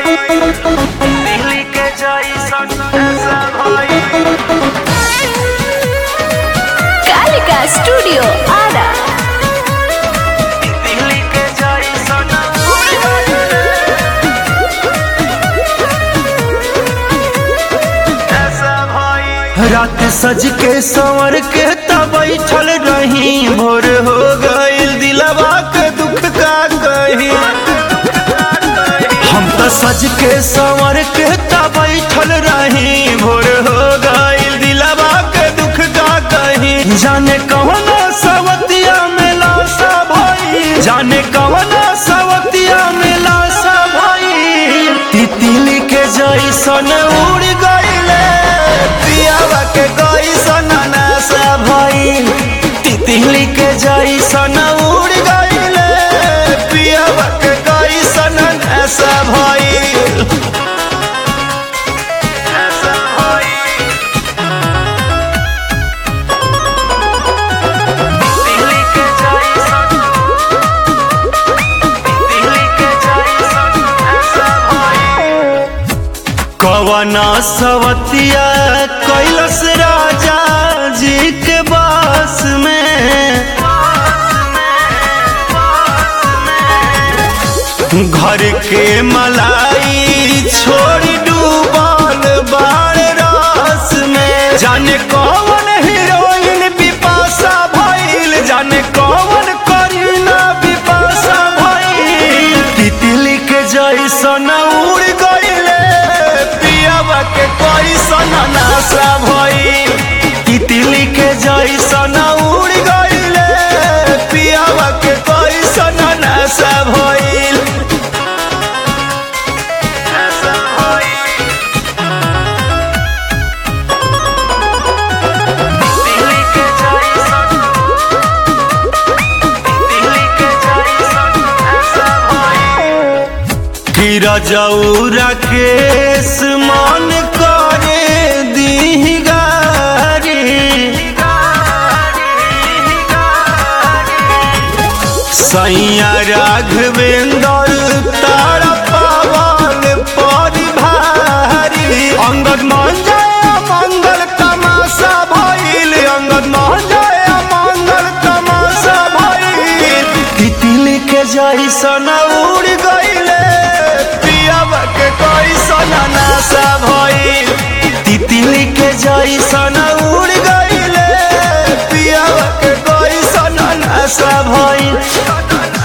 दिल्ली के जैसन ऐसा भई कालिका स्टूडियो आरा दिल्ली के जैसन ऐसा भई रात सज के संवर के तब बैठल रही भोर हो गईल दिलवा के दुख का कही हम तो सज के संवर के तब बैठल रही भोर हो गईल दिलवा के दुख का कही जाने कौन सवतिया में लाशा भाई जाने कौन सवतिया में लाशा भाई तितली के जैसन उड़ गईले पियावा के गईसन नासा भइल तितली के जैसन उड़ गईले पियावा के गईसन नासा भइल ऐसा भई दिल्ली के जैसन दिल्ली के जैसन ऐसा भई कवना सवतिया कैलस राजा जी के बास में घर के मलाई छोड़ डूबल बाड़ रास में जाने कौन हीरोइन बिपाशा भइल जाने कौन करीना बिपाशा भइल तितली के जैसन उड़ गईले पियावा के कैसन नाशा भइल तितली के जैसन उड़ गईले पियावा के कैसन नाशा भइल ऐसा भई दिल्ली के जैसन दिल्ली के जैसन ऐसा भई हीरा जौरा केस मन करे दी गारी सैया राघवेंद्र तारा पावन परी भारी अंगद मान जाए मंगल तमाशा भइल अंगद मान जाए मंगल तमाशा भइल तितली के जैसन उड़ गईले पियावा के कैसन नाशा भइल तितली के जैसन उड़ गईले पियावा के कैसन नाशा भइल